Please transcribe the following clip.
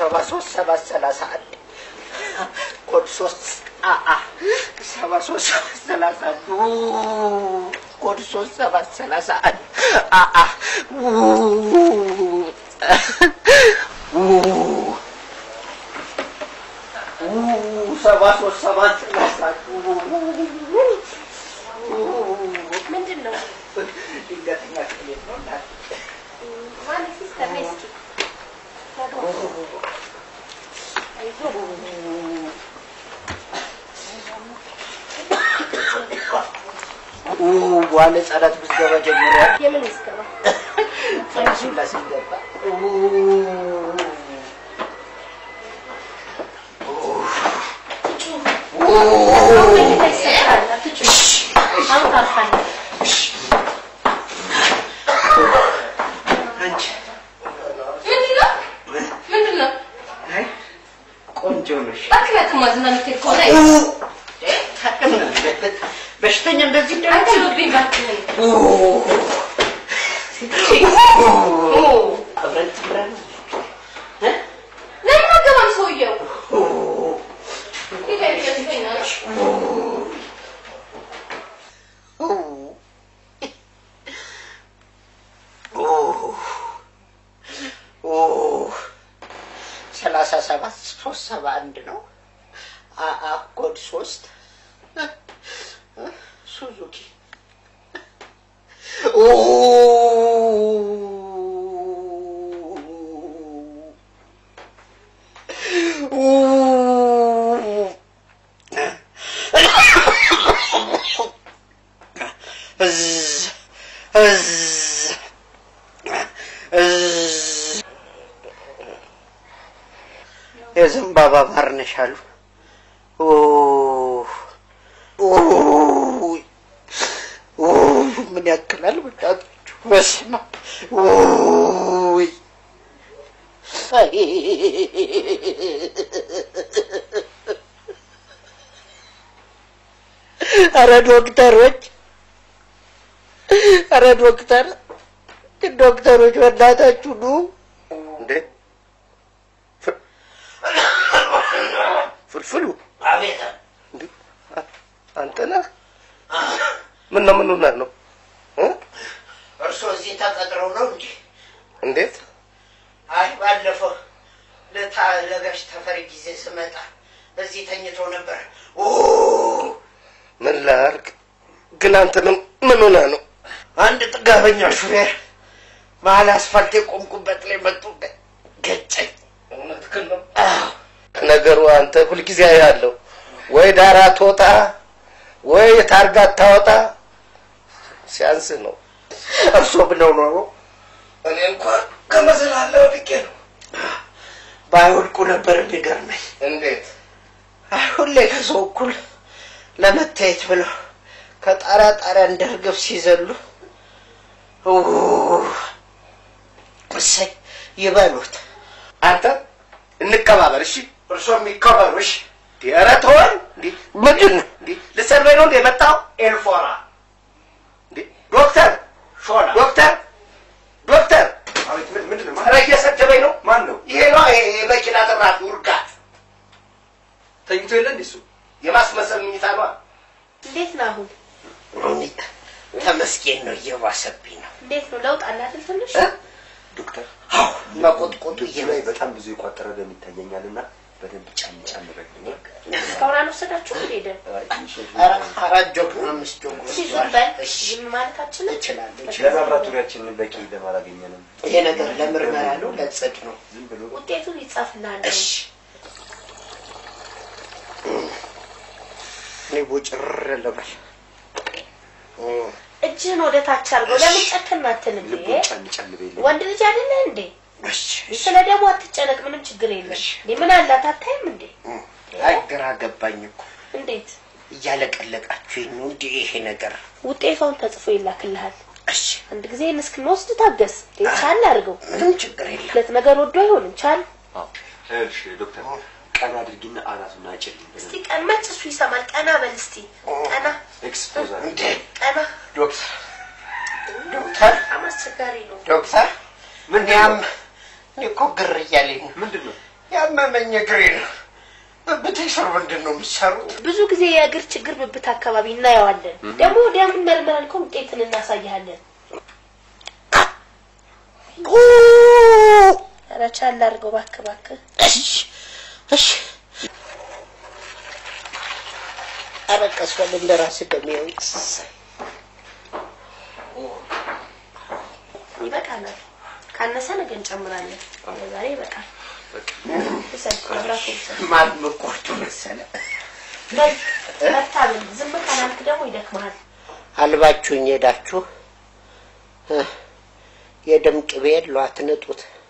ሰባ ሶስት ሰባት ሰላሳ አንድ ኮድ ሶስት አአ ሰባ ሶስት ሰባት ሰላሳ አንድ ው- ኮድ ሶስት ሰባት ሰላሳ አንድ አአ ው- ው- ው- ሰባ ሶስት ሰባት ሰላሳ አንድ ው- ምንድን ነው? ድንገተኛ ክፍሌት ነው እናቴ። ማን ሲስተር ነይ እስኪ። ው- በኋላ ጸረት ምዝገባ ጀምሯል። የምን ምዝገባ? ፈንሱላ ሲገባ አሁን መኝታ ይሰጥሃል፣ አትጩህ። አሁን ታርፋለህ። አንቺ ምንድን ነው? ምንድን ነው? አይ ቆንጆ ነሽ። እባክህ አትማዝና የምትሄድ ከሆነ ታቅም በሽተኛ እንደዚህ እንደ አትሉብኝ እባክህን። አብረን ትምረን ለምን አገባም ሰውየው? ጌታ ይመስገን ነው። ሰላሳ ሰባት ሶስት ሰባ አንድ ነው። አአ ኮድ ሶስት ሱዙኪ የዘንባባ ባር ነሽ አሉ። ምን ያክላል በጣችሁ? በስመ አብ ውይ! አይ! ኧረ ዶክተሮች፣ ኧረ ዶክተር ዶክተሮች በእናታችሁ ኑ እንዴ ፍልፍሉ አቤት እንዴ አ- አንተ ነህ? ምን ነው ምን ሆነህ ነው እ? እርስዎ እዚህ ተቀጥረው ነው እንዴ? እንዴት አይ ባለፈው ለታ ለጋሽ ተፈሪ ጊዜ ስመጣ እዚህ ተኝቶ ነበር። ኦ ምን ላድርግ ግን አንተ ምን ምን ሆነህ ነው አንድ ጥጋበኛ ሹፌር መሀል አስፋልት የቆምኩበት ላይ መጡ ገጨኝ። እውነትህን ነው ነገሩ አንተ ሁልጊዜ ያለው ወይ ዳራ ትወጣ ወይ ታርጋ ታወጣ ሲያንስ ነው እርሶ ብለው ነው እኔ እንኳን ከመሰላለ ወድቄ ነው ባይወድቁ ነበር የሚገርመኝ። እንዴት አይ ሁሌ ከሰው እኩል ለመታየት ብለው ከጣራ ጣሪያ እንደ ርግብ ሲዘሉ ኡ፣ እሰይ ይበሉት። አንተ እንከባበር እሺ እርሶ የሚከበሩ እሺ። ኧረ ተወን እንዴ ምንድን ነው እንዴ ልትሰርበኝ ነው እንዴ የመጣው ኤልፎራ እንዴ ዶክተር ሾላ ዶክተር ዶክተር አቤት ምን- ምንድን ነው? ኧረ እየሰደበኝ ነው ማን ነው? ይሄ ነው ይሄ የመኪና ጥራት ውርጋት ተኝቶ የለ እንዴ እሱ? የማስመሰል ምኝታ ነው እንዴት ነው አሁን? ተመስገን ነው፣ እየባሰብኝ ነው። እንዴት ነው ለውጥ አለ አይደል ትንሽ? እ? ዶክተር አዎ መቆጥቆጡ እጁ ላይ እየበዛ በጣም ብዙ የቋጠረ ደም ይታየኛል እና በደንብ ጫን ጫን በል። እስካሁን አልወሰዳችሁም እንዴ ደም? አይ፣ ትንሽ ኧረ አራት ጆግ አምስት ጆግ እስኪ ዝም ወስዷል። በል። እሺ ዝም ማለታችንን እችላለሁ እችላለሁ። ለላብራቶሪያችን በቂ ደም አላገኘንም። ይሄ ነገር ለምርመራ ነው ለጽድ ነው። ዝም ብሎ ውጤቱን ይጻፍልሃል። እሺ እኔ ቦጭር ልበል። እጅህን ወደ ታች አድርገው። ለምን ጨክን አትልም? ልቡን ጫን ጫን በይልኝ። ወንድ ልጅ አይደለ እንዴ? እሺ እሺ። ስለ ደግሞ አትጨነቅ፣ ምንም ችግር የለም። እሺ። እንዴ ምን አላት አታይም እንዴ? አይ ግራ ገባኝ እኮ እንዴት እያለቀለቃችሁኝ ነው እንዴ ይሄ ነገር? ውጤቷን ተጽፎ ይላክልሃል። እሺ አንድ ጊዜ እስክንወስድ ታገስ። እንዴ ቻል አድርገው። ምንም ችግር የለም። ሁለት ነገር ወዶ አይሆንም። ቻል እሺ ዶክተር ቀና አድርጊና አናቱን አጭልኝ። እስቲ ቀን መች እሱ ይሰማል። ቀና በል እስቲ ቀና ኤክስፖዝ አድርጊ። እንዴ ቀና። ዶክተር ዶክተር በጣም አስቸጋሪ ነው። ዶክተር ምንድን ያም ነው? እኔ እኮ ግር እያለኝ ነው። ምንድን ነው? ያ አመመኝ እግሬን። ብብቴ ስር ምንድን ነው የምትሰሩት? ብዙ ጊዜ የእግር ችግር ብብት አካባቢ እናየዋለን። ደግሞ ወዲያምን መርመረን እኮ ውጤትን እናሳይሃለን። ኧረ ቻል አድርገው እባክህ እባክህ። እሺ እሺ። አለቀስኳል እንደ ራስህ በሚያው ይበቃናል። ካነሰ ነገ እንጨምራለን። ለዛሬ ይበቃል። ውሰድ፣ መብራቱ ውሰድ። ማን መቆርጡ መሰለህ? በል በርታ ብል ዝም ካላልክ ደግሞ ይደክመሃል። አልባችሁኝ ሄዳችሁ እ፣ የደም ቅቤ የለው አትንጡት።